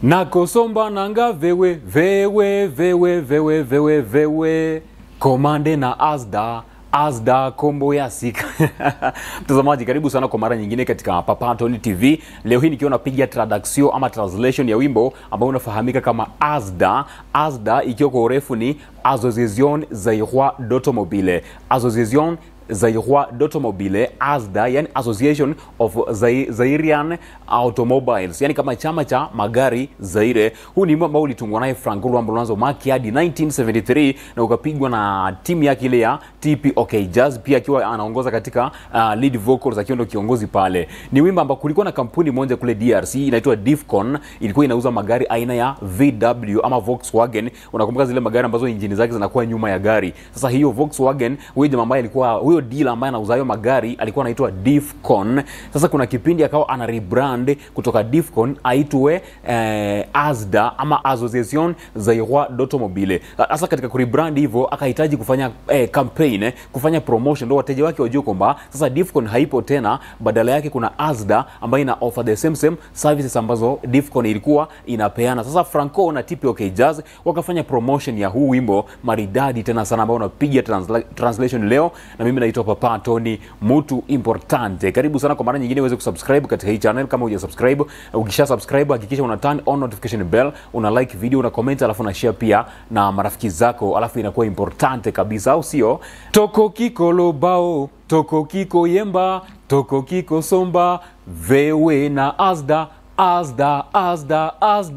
nakosomba nanga vewe vewe vewe vewe vewe vewe komande na asda asda kombo ya sika mtazamaji karibu sana kwa mara nyingine katika papatoni tv leo hii nikiwa napiga traduction ama translation ya wimbo ambao unafahamika kama asda asda ikiwa kwa urefu ni association zairoi d'automobile association zairoi d'automobile asda yani association of Zai- zairian automobiles yani kama chama cha magari zaire huu ni wimbo ambao ulitungwa naye franco luambo luanzo maki hadi 1973 na ukapigwa na timu yake ile ya tp ok jazz pia akiwa anaongoza katika uh, lead vocals akiwa ndo kiongozi pale ni wimbo ambao kulikuwa na kampuni moja kule drc inaitwa difcon ilikuwa inauza magari aina ya vw ama volkswagen unakumbuka zile magari ambazo injini zake zinakuwa nyuma ya gari sasa hiyo volkswagen huyo jamaa ambaye alikuwa huyo dealer ambaye anauza hayo magari alikuwa anaitwa difcon sasa kuna kipindi akawa ana rebrand kutoka difcon aitwe eh, asda ama association zairoi d'automobile sasa katika kurebrand hivyo akahitaji kufanya eh, campaign eh, kufanya promotion ndo wateja wake wajue kwamba sasa difcon haipo tena badala yake kuna asda ambayo ina offer the same same services ambazo difcon ilikuwa inapeana sasa franco na tpok jazz wakafanya promotion ya huu wimbo maridadi tena sana ambao unapiga transla- translation leo na mimi naitwa papa tony mutu importante karibu sana kwa mara nyingine uweze kusubscribe katika hii channel kama huja subscribe ukisha subscribe hakikisha una turn on notification bell una like video una comment alafu una share pia na marafiki zako alafu inakuwa importante kabisa au sio toko kikolobao toko kiko yemba toko kiko somba vewe na asda asda asda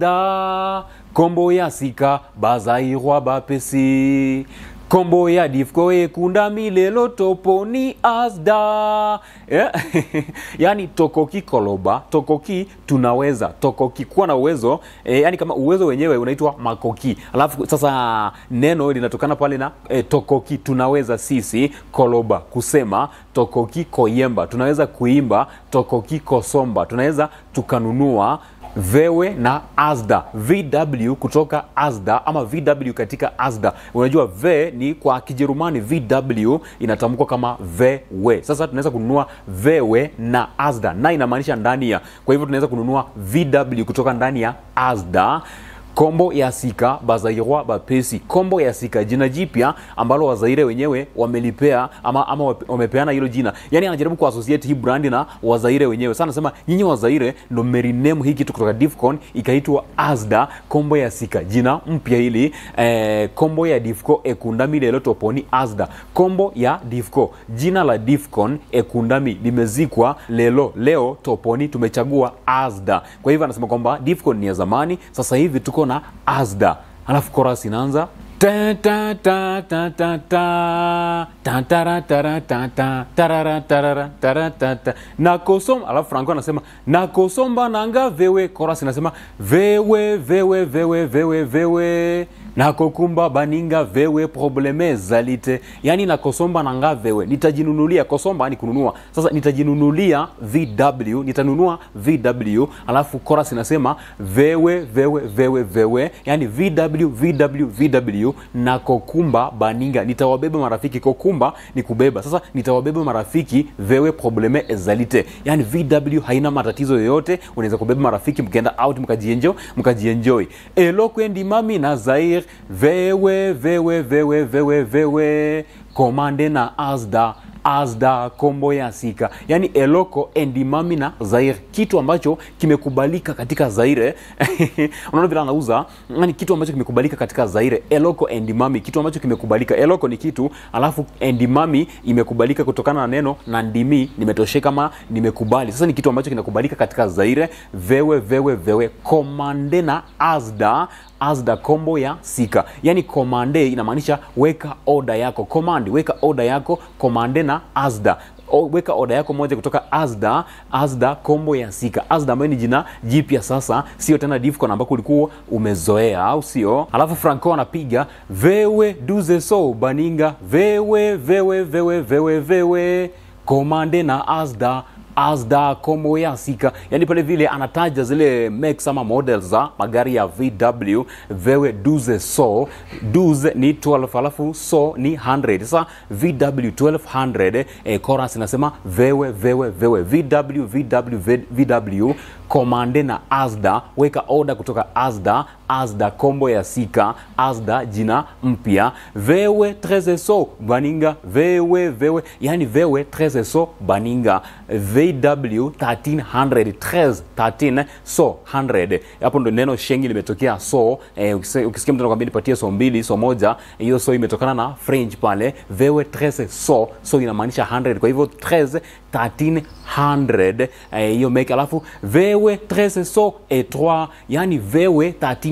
asda kombo ya sika bazairwa bapesi kombo ya difko ekunda milelo toponi asda yeah. yani tokoki koloba tokoki tunaweza tokoki kuwa na uwezo eh, yani kama uwezo wenyewe unaitwa makoki alafu sasa neno linatokana pale na eh, tokoki tunaweza sisi koloba kusema tokoki koyemba tunaweza kuimba tokoki kosomba tunaweza tukanunua vewe na asda vw kutoka asda ama vw katika asda unajua v ni kwa kijerumani vw inatamkwa kama vewe sasa tunaweza kununua vewe na asda na inamaanisha ndani ya kwa hivyo tunaweza kununua vw kutoka ndani ya asda kombo ya sika bazairwa bapesi kombo ya sika jina jipya ambalo wazaire wenyewe wamelipea ama, ama wape- wamepeana hilo jina yani anajaribu kuassociate hii brand na wazaire wenyewe sana nasema nyinyi wazaire ndo meriname hii kitu kutoka difcon ikaitwa asda kombo ya sika jina mpya hili eh, kombo ya difco ekundami lelo toponi asda kombo ya difco jina la difcon ekundami limezikwa lelo leo toponi tumechagua asda kwa hivyo anasema kwamba difcon ni ya zamani sasa hivi tuko na asda alafu koras inaanza Ta ta ta ta ta ta ta tara tara ta ta tarara tarara tara ta ta nakosomba alafu franco anasema nakosomba nanga vewe koras inasema vewe vewe vewe vewe vewe nakokumba baninga vewe probleme zalite yani nakosomba nanga vewe nitajinunulia kosomba ni kununua sasa nitajinunulia vw nitanunua vw alafu koras inasema vewe vewe vewe vewe yani vw vw vw na kokumba baninga nitawabeba marafiki kokumba ni kubeba sasa nitawabeba marafiki vewe probleme ezalite yani vw haina matatizo yoyote unaweza kubeba marafiki mkaenda out mkajienjoy mkajienjoy elokwendi mami na zair vewe vewe vewe vewe vewe komande na asda asda kombo ya sika yani eloko endimami na zaire kitu ambacho kimekubalika katika zaire unaona vile anauza yani kitu ambacho kimekubalika katika zaire eloko endimami kitu ambacho kimekubalika eloko ni kitu alafu endimami imekubalika kutokana na neno na ndimi nimetosheka ma nimekubali sasa ni kitu ambacho kinakubalika katika zaire vewe vewe vewe komande na asda asda kombo ya sika yani komande inamaanisha weka oda yako command weka oda yako komande na asda O, weka oda yako moja kutoka asda asda kombo ya sika asda ambayo ni jina jipya sasa sio tena difcon ambako ulikuwa umezoea au sio alafu franco anapiga vewe duze so baninga vewe vewe vewe vewe vewe komande na asda asda kombo ya sika yani pale vile anataja zile makes ama models za magari ya vw vewe duze so duze ni 12 alafu so ni 100 sasa vw 1200 eh, chorus inasema vewe vewe vewe vw vw vw komande na asda weka oda kutoka asda asda kombo ya sika asda jina mpya vewe trezeso baninga vewe vewe yani vewe trezeso baninga vw 1300 13 13 so 100 hapo ndo neno shengi limetokea so eh, ukise- ukisikia mtu anakwambia nipatie so mbili so moja hiyo so imetokana na french pale vewe 13 so so inamaanisha 100 kwa hivyo 13 1300 eh, hiyo make alafu vewe 13 so et 3 yani vewe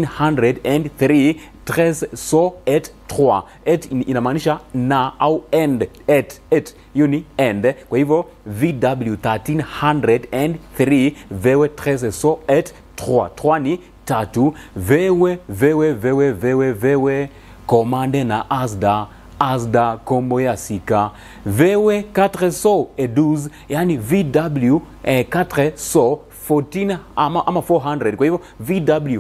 1303 13 so et 3 et in- inamaanisha na au end et et hiyo ni end kwa hivyo vw 1303 vewe 13 so et 3 3 ni tatu vewe vewe vewe vewe vewe komande na asda asda kombo ya sika vewe 400 et 12 yani vw eh, 400 14 ama, ama 400 kwa hivyo vw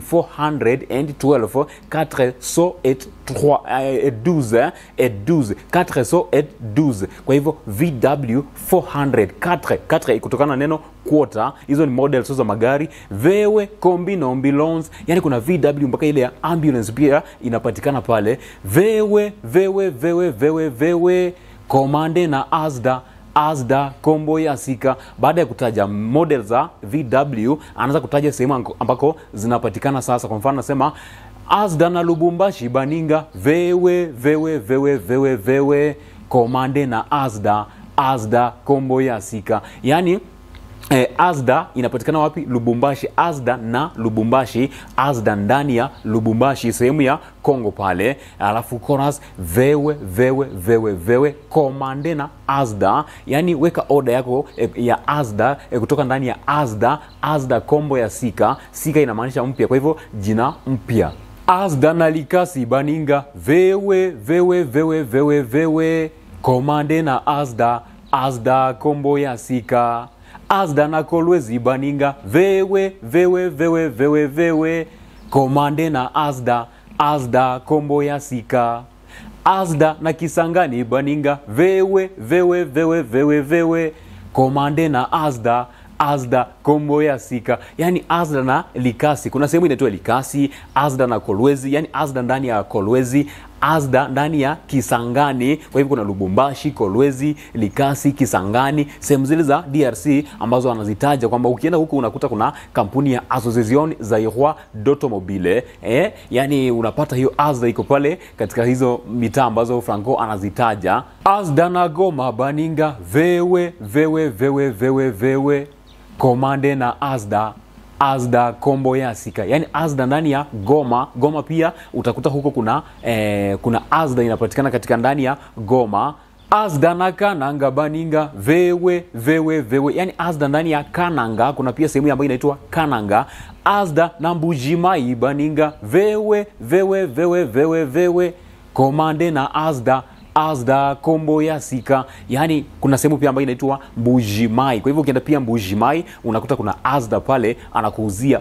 412 400 et 3 eh, et 12 eh, et 12 400 et 12 kwa hivyo vw 400 4 4 kutokana na neno quarter hizo ni models za magari vewe kombi na ambulance yani kuna vw mpaka ile ya ambulance pia inapatikana pale vewe vewe vewe vewe vewe komande na asda asda kombo ya sika baada ya kutaja model za vw anaanza kutaja sehemu anko- ambako zinapatikana sasa kwa mfano anasema asda na lubumbashi baninga vewe vewe vewe vewe vewe komande na asda asda kombo ya sika yaani Eh, Asda inapatikana wapi? Lubumbashi. Asda na Lubumbashi, Asda ndani ya Lubumbashi, sehemu ya Kongo pale. Alafu chorus vewe vewe vewe vewe komande na Asda, yani weka oda yako eh, ya Asda eh, kutoka ndani ya Asda. Asda kombo ya sika, sika inamaanisha mpya, kwa hivyo jina mpya. Asda na likasi baninga vewe vewe vewe vewe vewe komande na Asda, Asda kombo ya sika asda na kolwezi baninga vewe vewe vewe vewe vewe komande na asda asda kombo ya sika asda na kisangani baninga vewe vewe vewe vewe vewe komande na asda asda kombo ya sika yani asda na likasi kuna sehemu inaitwa likasi asda na kolwezi yani asda ndani ya kolwezi asda ndani ya kisangani kwa hivyo kuna lubumbashi kolwezi likasi kisangani sehemu zile za drc ambazo anazitaja kwamba ukienda huku unakuta kuna kampuni ya association zairoi d'automobile eh, yani unapata hiyo asda iko pale katika hizo mitaa ambazo franco anazitaja asda na goma baninga vewe vewe vewe vewe vewe komande na asda asda kombo ya sika yaani asda ndani ya goma goma pia utakuta huko kuna eh, kuna asda inapatikana katika ndani ya goma asda na kananga baninga vewe vewe vewe yaani asda ndani ya kananga kuna pia sehemu ambayo inaitwa kananga asda na mbujimai baninga vewe vewe vewe vewe vewe komande na asda asda kombo ya sika yaani kuna sehemu pia ambayo inaitwa mbujimai kwa hivyo ukienda pia mbujimai unakuta kuna asda pale anakuuzia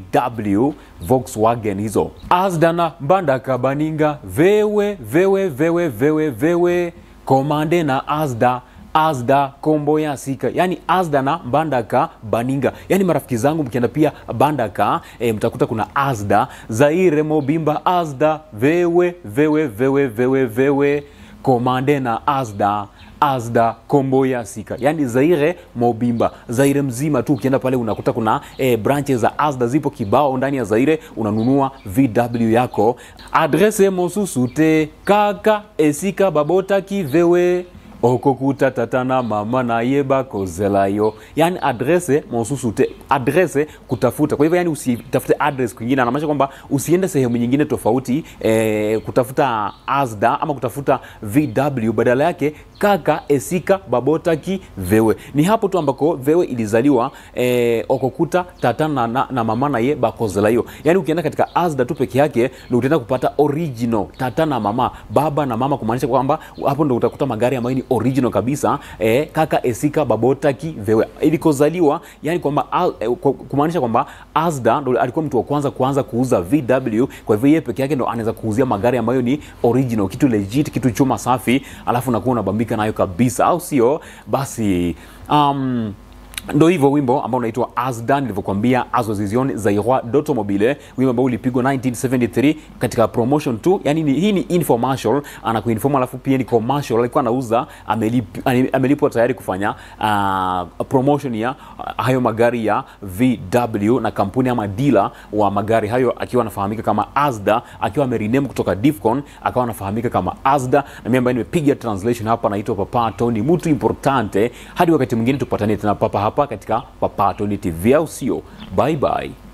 vw volkswagen hizo asda na mbandaka baninga vewe vewe vewe vewe vewe komande na asda asda kombo ya sika yani asda na mbandaka baninga yani marafiki zangu mkienda pia bandaka e, mtakuta kuna asda zaire mobimba asda vewe vewe vewe vewe vewe komande na asda asda kombo ya sika yani zaire mobimba zaire mzima tu ukienda pale unakuta kuna e, branches za asda zipo kibao ndani ya zaire unanunua vw yako adrese mosusu te kaka esika babotaki vewe okokuta tata na mama nayeba kozelayo yani adrese mosusu te adrese kutafuta kwa hivyo yani usitafute address kwingine anamaanisha kwamba usiende sehemu nyingine tofauti eh, kutafuta asda ama kutafuta vw badala yake kaka esika babotaki vewe ni hapo tu ambako vewe ilizaliwa eh, okokuta tata na, na, na mama naye bakozelayo yani ukienda katika asda tu peke yake ndo utaenda kupata original tata na mama baba na mama kumaanisha kwamba hapo ndo utakuta magari ambayo ni original kabisa eh, kaka esika babotaki vewe ilikozaliwa yani kwamba a- eh, ku- kumaanisha kwamba asda ndo alikuwa mtu wa kwanza kuanza kuuza vw kwa hivyo yeye peke yake ndo anaweza kuuzia magari ambayo ni original kitu legit kitu chuma safi alafu nakuwa unabambika nayo kabisa au sio basi um, ndo hivyo wimbo ambao unaitwa asda nilivyokuambia association zairoi d'automobile wimbo ambao ulipigwa 1973 katika promotion tu yani ni, hii ni infomercial anakuinform alafu pia ni commercial alikuwa anauza amelip, amelipwa tayari kufanya uh, promotion ya uh, hayo magari ya vw na kampuni ama dila wa magari hayo akiwa anafahamika kama asda akiwa ameriname kutoka difcon akawa anafahamika kama asda na mimi ambaye nimepiga translation hapa naitwa papa tony mtu importante hadi wakati mwingine tupatane tena papa hapa katika papa tony tv au sio bye bye